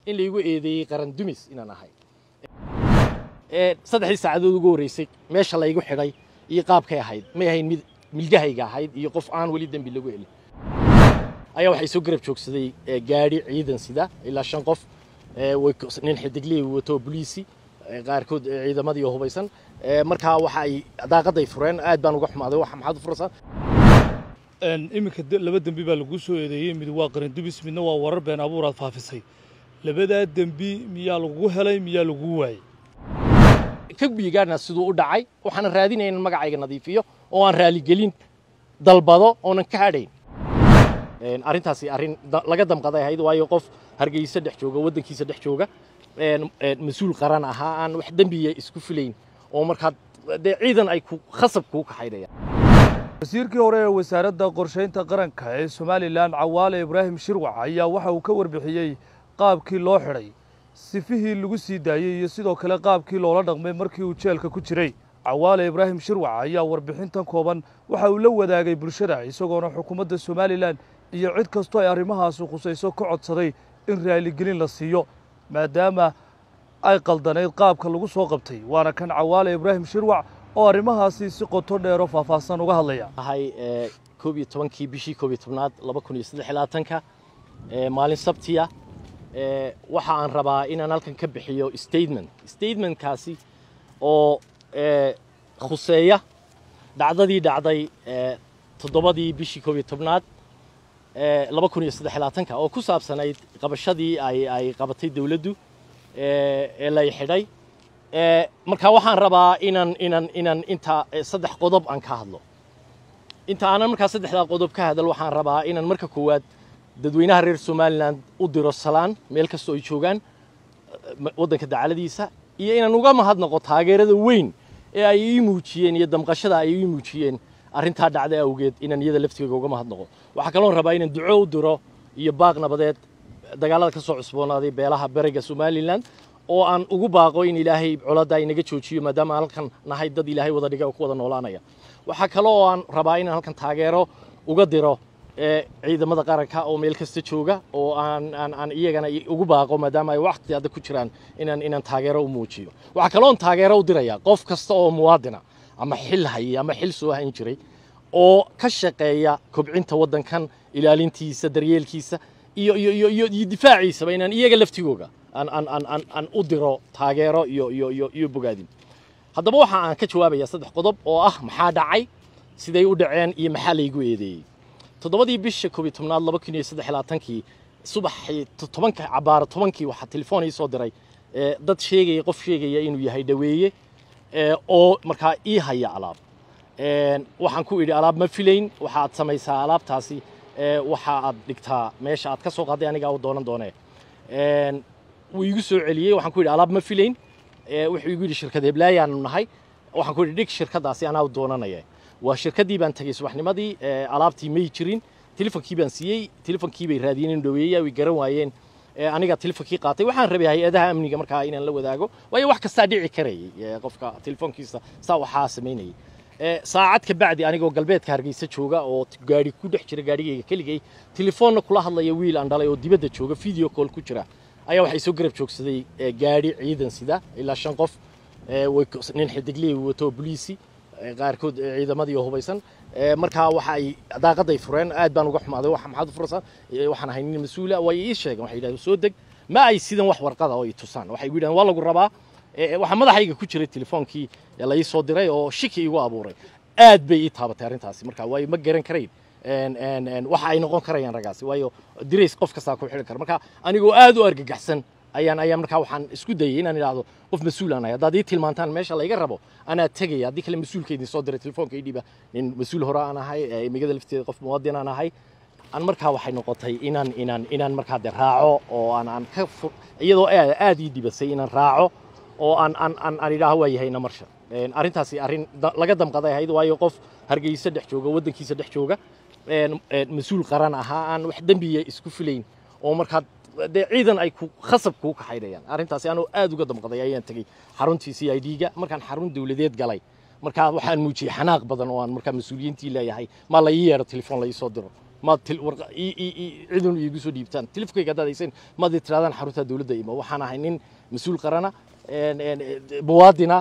in laygu eedeeyey qaran dumis inaan ahay saddexdii saacadood ugu horreysay meesha laygu xidhay iyo qaabkay ahayd may ahayn mid milgahayga ahayd iyo qof aan weli dembi lagu helin ayaa waxay soo garab joogsaday gaadhi ciidan sida ilaa shan qof nin xidigley wato boliisi qaarkood ciidamadii oo hubaysan markaa waxa ay daaqaday fureen aad baan uga xumaaday waxa maxaad u furaysaa iminka laba dembi baa lagu soo eedeeyey mid waa qaran dubis midna waa warar been abuuraad faafisay labadaa dembi miyaa lagugu helay miyaa lagugu waayey ka biigaana siduu u dhacay waxaan raadinaya in magacayga nadiifiyo oo aan raaligelin dalbado oonan ka hadhayn arrintaasi arrin laga damqaday ahayd waayo qof hargeysa dhex jooga waddankiisa dhex jooga mas-uul qaran ahaa aan wax dembiya isku filayn oo markaa dee ciidan ay khasab kuu kaxaynayaan wasiirkii hore ee wasaaradda qorshaynta qaranka ee somalilan cawaale ibraahim shirwac ayaa waxa uu ka warbixiyey qaabkii loo xidhay sifihii lagu sii daayey iyo sidoo kale qaabkii loola dhaqmay markii uu jeelka ku jiray cawaale ibraahim shirwac ayaa warbixintan kooban waxa uu la wadaagay bulshada isagoona xukuumadda somalilan iyo cid kastoo ay arrimahaasi khusayso ka codsaday in raaligelin la siiyo maadaama ay qaldanayd qaabka lagu soo qabtay waana kan cawaale ibraahim shirwac oo arrimahaasi si qoto dheero faahfaahsan uga hadlaya ahay koob iyo tobankii bishii koob iyo tobnaad laba kun iyo saddex iyo labaatanka maalin sabtiya waxa aan rabaa inaan halkan ka bixiyo statement statementkaasi oo khuseeya dhacdadii dhacday toddobadii bishii koob iyo tobnaad laba kun iyo saddex iyo labaatanka oo ku saabsanayd qabashadii ay ay qabatay dowladdu ee lay xidhay marka waxaan rabaa inaan inaan inaan inta saddex qodob aan ka hadlo inta aanan markaa saddexdaa qodob ka hadal waxaan rabaa inaan marka koowaad dadweynaha reer somalilan u diro salaan meel kastoo ay joogaan waddanka dacaladiisa iyo inaan uga mahadnaqo taageerada weyn ee ay ii muujiyeen iyo damqashada ay ii muujiyeen arrintaa dhacday awgeed inaan iyada laftigeyga uga mahadnaqo waxaa kaloon rabaa inaan duco u diro iyo baaq nabadeed dagaalada ka soo cusboonaaday beelaha beriga somalilan oo aan ugu baaqo in ilaahay coladda inaga joojiyo maadaama aan halkan nahay dad ilaahay wada dhiga oo ku wada noolaanaya waxaa kale oo aan rabaa inaan halkan taageero uga diro ciidamada qaranka oo meel kasta jooga oo aan aan aan iyagana ugu baaqo maadaama ay waqti adag ku jiraan inaan inaan taageero u muujiyo waxaa kale oon taageero u diraya qof kasta oo muwaadina ama xil hayay ama xil soo hayn jiray oo ka shaqeeya kobcinta waddankan ilaalintiisa daryeelkiisa iyo iyo iyo iyo iyo difaaciisaba inaan iyaga laftigooga aan aan aan aan aan u diro taageero iyo iyo iyo iyo bogaadin haddaba waxa aan ka jawaabayaa saddex qodob oo ah maxaa dhacay siday u dhaceen iyo maxaa laygu eedeeyey toddobadii bisha koob iyo tobnaad laba kun iyo saddex iyo labaatankii subaxii tobanka cabaaro tobankii waxaa telefoon ii soo diray dad sheegaya qof sheegaya inuu yahay dhaweeye oo markaa ii haya alaab waxaan ku idhi alaab ma filayn waxaad samaysaa alaabtaasi waxa aad dhigtaa meesha aad ka soo qaaday anigaa u doonan doonee wuu iigu soo celiyey waxaan ku yidhi alaab ma filayn wuxuu igu yidhi shirkad heblayaanu nahay waxaan ku yidhi dhig shirkadaasi anaa u doonanaya waa shirkaddii baan tegey subaxnimadii alaabtii may jirin telefonkii baan siiyey telefonkii bay raadiyeen in dhaweeya way garan waayeen anigaa telefonkii qaatay waxaan rabay hay-adaha amniga markaa inaan la wadaago waayo wax kastaa dhici karayay qofka telefoonkiisa saa waxaa samaynayay saacad ka bacdi anigoo galbeedka hargeysa jooga oo gaari ku dhex jira gaarigayga keligay telefoonna kula hadlaya wiil aan dhalay oo dibadda jooga video call ku jira ayaa waxay soo garab joogsaday gaadhi ciidan sida ilaa shan qof nin xidigley wato boliisi qaarkood ciidamadii oo hubaysan markaa waxa ay daaqaday fureen aad baan uga xumaaday waxa maxaad u furaysaa waxaan ahay nin mas-uula way ii sheegeen waxay yidhahdeen soo deg ma ay sidan wax warqada oo i tusaan waxay igu yidhahdeen waa lagu rabaa waxaa madaxayga ku jiray telefoonkii la ii soo diray oo shiki igu abuuray aad bay ii taabatay arrintaasi marka waayo ma garan karayn waxa ay noqon karayaan raggaasi waayo dirays qof kastaa ku xidhan kara marka anigoo aad u argagaxsan ayaan ayaan markaa waxaan isku dayay inaan idhaahdo qof mas-uul aan ahay haddaad ii tilmaantaan meesha layga rabo anaa tegaya haddii kale mas-uulka idin soo diray telefoonka ii dhiba nin mas-uul hore aan ahay migada lafteeda qof muwaadin aan ahay aan markaa waxay noqotay inaan inaan inaan markaa de raaco oo aan aan ka iyadoo aad ii dibasay inaan raaco oo aan aan aan aan idhaaho waa yahayna marsha arrintaasi arrin laga damqaday ahayd waayo qof hargeysa dhex jooga waddankiisa dhex jooga mas-uul qaran ahaa aan wax dembiya isku filayn oo markaa dee ciidan ay khasab kuu kaxaynayaan arrintaasi anoo aad uga damqaday ayaan tegey xaruntii c i d-ga markaan xarun dowladeed galay markaa waxaan muujiyey xanaaq badan oo aan markaa mas-uuliyiintii leeyahay maa la ii yeedho telefoon la ii soo diro maad cidun iigu soo dhiibtaan tilifkayga haddaad haysan maad i tirahdaan xarunta dowladda imo waxaan ahay nin mas-uul qarana muwaadina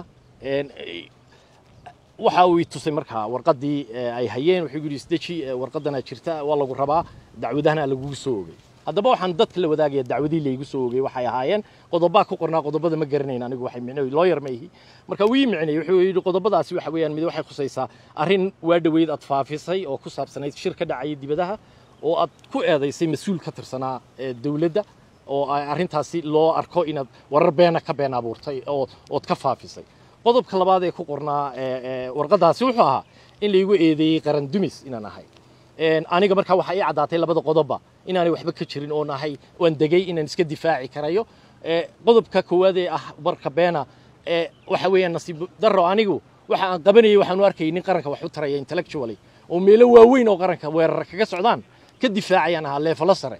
waxa uu i tusay markaa warqaddii ay hayeen wuxuu yidhi isdeji warqaddana jirta waa lagu rabaa dacwadahana lagugu soo ogay haddaba waxaan dadka la wadaagaya dacwadii laygu soo ogay waxay ahaayeen qodobaa ku qornaa qodobada ma garanayn anigu waxay micnay looyar ma ihi marka wii micnay wuxuu yidhi qodobadaasi waxa weeyaan mid waxay khusaysaa arrin waa dhoweyd aad faafisay oo ku saabsanayd shir ka dhacaya dibadaha oo aad ku eedaysay mas-uul ka tirsanaa dowladda oo arrintaasi loo arko inaad warar beena ka been abuurtay oo ood ka faafisay qodobka labaad ee ku qornaa warqaddaasi wuxuu ahaa in laygu eedeeyey qaran dumis inaan ahay aniga markaa waxaa ii caddaatay labada qodobba inaanay waxba ka jirin oon ahay waan degay inaan iska difaaci karayo qodobka koowaad ee ah warka beena waxa weeyaan nasiib darro anigu waxa aan qabanayay waxaan u arkayay nin qaranka wax u taraya intellectually oo meelo waaweyn oo qaranka weerar kaga socdaan ka difaacayaan ahaa leefalo sare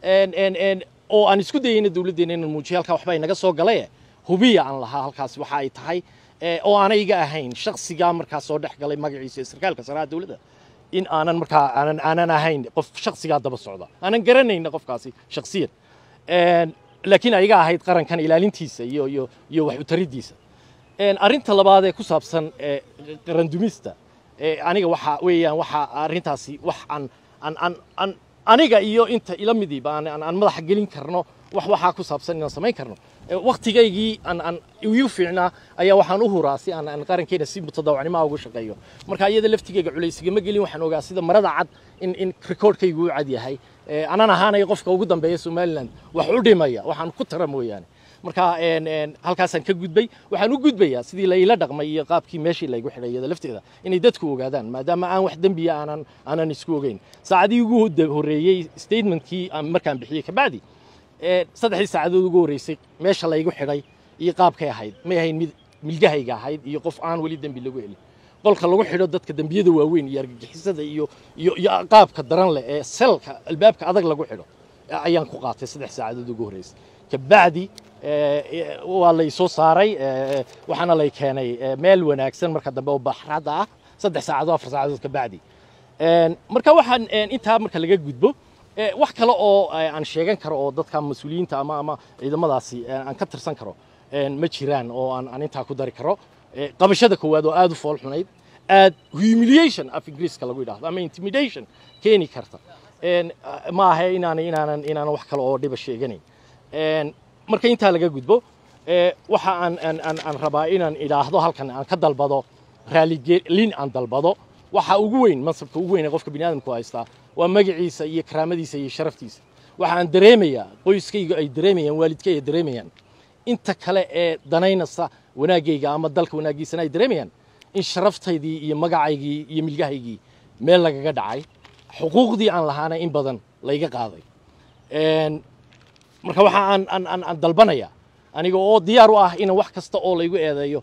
oo aan isku dayayna dowladdeena inaan muujiyo halkaa waxba inaga soo galaye hubiya aan lahaa halkaas waxa ay tahay oo aanay iga ahayn shaksigaa markaa soo dhex galay magaciisa ee sarkaalka saraha dowladda in aanan markaa aanan aanan ahayn qof shaksigaa daba socda aanan garanayna qofkaasi shaksiyan laakiin ayaga ahayd qarankan ilaalintiisa iyo iyo iyo wax utariddiisa arrinta labaad ee ku saabsan qarandumista aniga waxa weeyaan waxa arrintaasi wax aan aan aan aan aniga iyo inta ila midiiba aan aan madaxa gelin karno wax waxaa ku saabsan inaan samayn karno waktigaygii aan aan igu fiicnaa ayaa waxaan u huraa si aan aan qarankeena si mutadawacnimo ugu shaqeeyo marka iyada laftigayga culaysigama gelin waxaan ogaa sida marada cad in in recordkaygu u cad yahay anan ahaanaya qofka ugu dambeeya somaliland wax u dhimaya waxaan ku tara mooyaane marka halkaasaan ka gudbay waxaan u gudbayaa sidii layla dhaqmay iyo qaabkii meeshii laygu xidhay iyada lafteeda inay dadku ogaadaan maadaama aan wax dembiya aanan aanan isku ogeyn saacadii ugu horreeyey statementkii markaan bixiyey kabacdi saddexdii saacadood ugu horreysay meesha laygu xidhay iyo qaabkay ahayd may ahayn mid milgahayga ahayd iyo qof aan weli dembi lagu helin qolka lagu xidho dadka dembiyada waaweyn iyo argagixisada iyo iyo iyo qaabka daran leh ee selka albaabka adag lagu xidho ayaan ku qaatay saddex saacadood ugu horreysay kabacdi waa lay soo saaray waxaana lay keenay meel wanaagsan marka dambe oo baxradda ah saddex saacadood afar saacadood kabacdi marka waxaan intaa marka laga gudbo wax kale oo aan sheegan karo oo dadka mas-uuliyiinta ama ama ciidamadaasi aan ka tirsan karo ma jiraan oo aan aan intaa ku dari karo qabashada koowaad oo aad u fool xunayd aad humiliation af ingiriiska lagu yidhaahdo ama intimidation keeni karta ma aha inaan inaanan inaanan wax kale oo dhiba sheeganayn marka intaa laga gudbo waxa aan aan aan aan rabaa inaan idhaahdo halkan aan ka dalbado raaligelin aan dalbado waxa ugu weyn mansabka ugu weyn ee qofka biniaadamku haystaa waa magaciisa iyo karaamadiisa iyo sharaftiisa waxa aan dareemayaa qoyskayga ay dareemayaan waalidkay ay dareemayaan inta kale ee danaynaysa wanaaggayga ama dalka wanaaggiisana ay dareemayaan in sharaftaydii iyo magacaygii iyo milgahaygii meel lagaga dhacay xuquuqdii aan lahaana in badan layga qaaday marka waxa aan aan aan aan dalbanaya aniga oo diyaar u ah in wax kasta oo laygu eedeeyo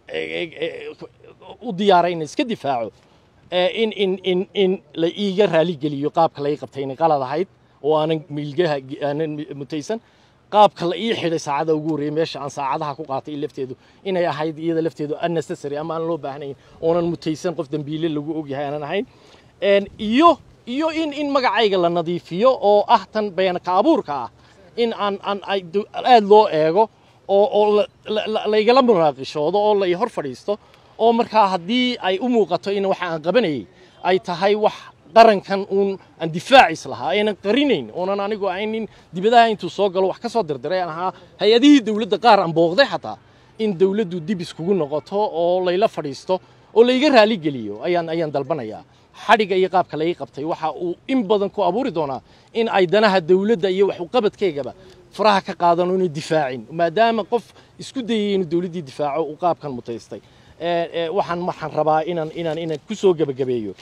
u diyaaray in iska difaaco in in in in la iiga raali geliyo qaabka lay qabtay inay qalad ahayd oo aanan milgaha aanan mutaysan qaabka la ii xidhay saacada ugu horreeyay meesha aan saacadaha ku qaatay lafteedu inay ahayd iyada lafteedu unnecessary ama aan loo baahnayn oonan mutaysan qof dembiile lagu ogyahay aanan ahayn iyo iyo in in magacayga la nadiifiyo oo ah tan beenka abuurka ah in aan aan aad loo eego oo oo laygala munaaqishoodo oo la hor fadhiisto oo markaa haddii ay u muuqato in waxa aan qabanayay ay tahay wax qarankan uun aan difaacis lahaa aynan qarinayn oonan anigu aynin dibadaha intuu soo galo wax ka soo dirdiray aan ahaa hay-adihii dowladda qaar aan booqday xataa in dowladdu dib iskugu noqoto oo layla fadhiisto oo layga raali geliyo ayaan ayaan dalbanayaa xadhigga iyo qaabka laga qabtay waxa uu in badan ku abuuri doonaa in ay danaha dowladda iyo wax uqabadkaygaba faraha ka qaadano inuu difaacin maadaama qof isku dayay inuu dowladdii difaaco uu qaabkan mutaystay waxaan waxaan rabaa inaan inaan inaan ku soo gebagabeeyo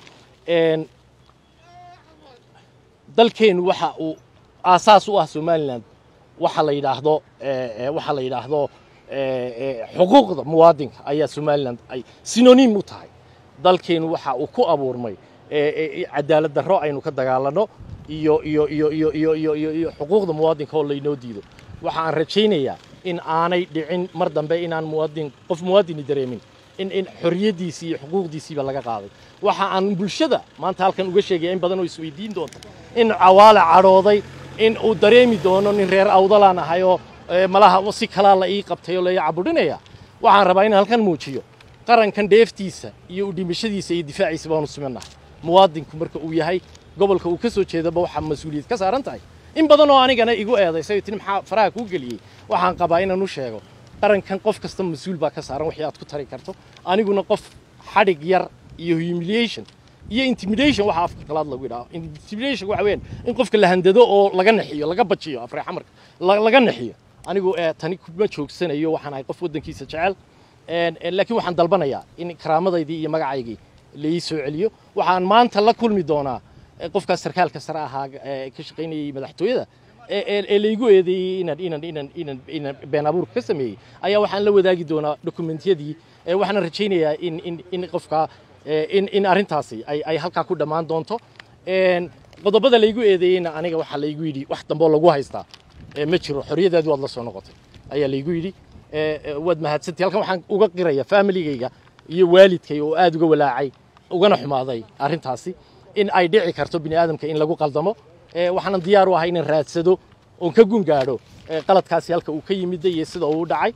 dalkeennu waxa uu aasaas u ah somaliland waxa la yidhaahdo waxa la yidhaahdo xuquuqda muwaadinka ayaa somaliland ay synonym u tahay dalkeennu waxa uu ku abuurmay cadaalad darro aynu ka dagaalanno iyo iyo iyo iyo iyo iyo iyo iyo xuquuqda muwaadinka oo laynoo diido waxa aan rajaynayaa in aanay dhicin mar dambe inaan muwaadin qof muwaadini dareemin in in xorriyaddiisii iyo xuquuqdiisiiba laga qaaday waxa aan bulshada maanta halkan uga sheegaya in badan oo isweydiin doonta in cawaale cadhooday in uu dareemi doono nin reer awdalaan ahay oo malaha si kalaa la ii qabtay oo la ii cabudhinaya waxaan rabaa inaan halkan muujiyo qarankan dheeftiisa iyo u dhimashadiisa iyo difaaciisa baanu simannahay muwaadinku marka uu yahay gobolka uu ka soo jeedaba waxaa mas-uuliyad ka saaran tahay in badan oo anigana igu eedaysay tini maxaa faraha kuu geliyey waxaan qabaa inaan u sheego qarankan qof kasta mas-uul baa ka saaran wixii aad ku tari karto aniguna qof xadhig yar iyo humiliation iyo intimidation waxa afka qalaad lagu yidhaho intimidation waxa weeyaan in qofka la handado oo laga naxiyo laga bajiyo afreexa marka laga naxiyo anigu tani kuma joogsanayo waxaan ahay qof waddankiisa jecel laakiin waxaan dalbanayaa in karaamadaydii iyo magacaygii laii soo celiyo waxaan maanta la kulmi doonaa qofkaas sarkaalka sare ahaa ka shaqaynayay madaxtooyada ee laygu eedeeyey inaan inaan inaan inaan inaan been abuurka ka sameeyey ayaa waxaan la wadaagi doonaa dokumentiyadii waxaana rajaynayaa in in in qofka in in arrintaasi ay ay halkaa ku dhammaan doonto qodobada laygu eedeeyeyna aniga waxaa laygu yidhi wax dambe oo lagu haystaa ma jiro xorriyadaadi waad la soo noqotay ayaa laygu yidhi waad mahadsantahay halkan waxaan uga qiraya familigayga iyo waalidkay oo aad uga walaacay ugana xumaaday arrintaasi in ay dhici karto bini aadamka in lagu qaldamo waxaanan diyaar u ahay inaan raadsado oon ka gun gaadho qaladkaasi halka uu ka yimid iyo sida uu dhacay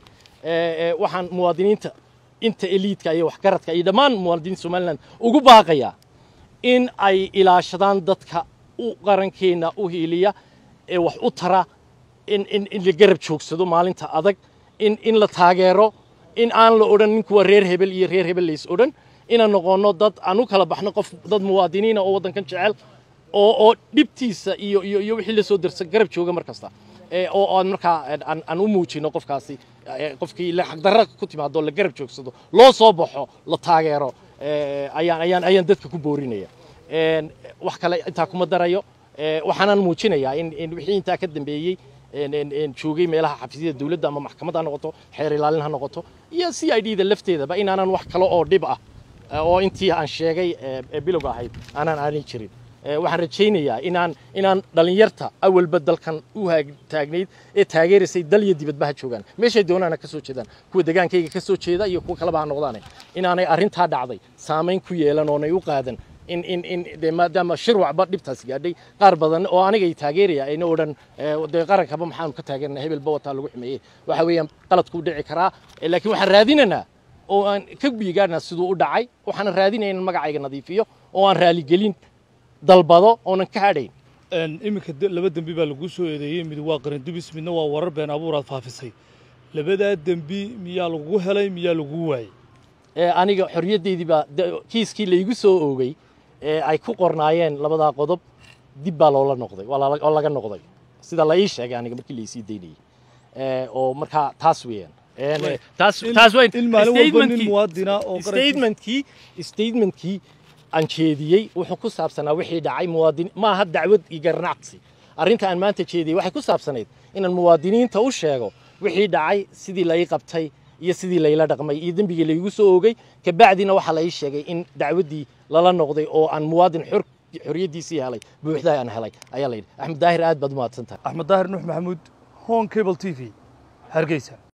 waxaan muwaadiniinta inta eliidka iyo waxgaradka iyo dhammaan muwaadiniinta somaliland ugu baaqayaa in ay ilaashadaan dadka u qarankeenna u hiiliya ee wax u tara in in in la garab joogsado maalinta adag in in la taageero in aan la odhan ninkuwa reer hebel iyo reer hebel lays odhan inaan noqonno dad aan u kala baxno qof dad muwaadiniina oo waddankan jecel oo oo dhibtiisa iyo iyo iyo wixii la soo darsan garab jooga mar kasta oo aan markaa aan aan u muujino qofkaasi qofkii la xaqdarra ku timaado la garab joogsado loo soo baxo la taageero ayaan ayaan ayaan dadka ku boorinaya wax kale intaa kuma darayo waxaanan muujinayaa in in wixii intaa ka dambeeyey joogay meelaha xafiisyada dawladda ama maxkamad ha noqoto xeer ilaalin ha noqoto iyo c i d da lafteedaba inaanan wax kale oo dhib ah oo intii aan sheegay ee bilowga ahayd aanaan aanin jirin waxaan rajaynayaa inaan inaan dhallinyarta awalba dalkan u taagnayd ee taageeraysay dal iyo dibadba ha joogaan meeshay doonaana ka soo jeedaan kuwa degaankayga ka soo jeeda iyo kuwa kaleba ha noqdaane inaanay arrintaa dhacday saamayn ku yeelan oonay u qaadan in in in de maadaama shirwacba dhibtaas gaadhay qaar badan oo anigay taageeraya ayna odhan dee qarankaba maxaanu ka taageernaa hebelba wataa lagu xumeeyey waxa weeyaan qaladkuu dhici karaa laakiin waxaan raadinaynaa oo aan ka biigaarnaa siduu u dhacay waxaan raadinaya in magacayga nadiifiyo oo aan raaligelin dalbado oonan ka hadhayn iminka laba dembi baa laguu soo eedeeyey mid waa qarindubis midna waa warar been abuuraad faafisay labadaa dembi miyaa lagugu helay miyaa lagugu waayey aniga xorriyaddeydii baa kiiskii laygu soo oogay ee ay ku qornaayeen labadaa qodob dib baa loola noqday oo laga noqday sida la ii sheegay aniga markii laysii daynayey oo markaa taas weeyaan in maalin walba nin muwaadina oo statementkii statementkii aan jeediyey wuxuu ku saabsanaa wixii dhacay muwaadin ma aha dacwad iyo garnacsi arrinta aan maanta jeediyey waxay ku saabsanayd inaan muwaadiniinta u sheego wixii dhacay sidii lai qabtay iyo sidii layla dhaqmay iyo dembigii laygu soo oogay kabacdina waxaa la ii sheegay in dacwaddii lala noqday oo aan muwaadin xor xorriyaddiisii helay buuxdaha aan helay ayaa la yidhi axmed daahir aad baad u mahadsan tahay axmed daahir nuux maxamuud hon cable t v hargeysa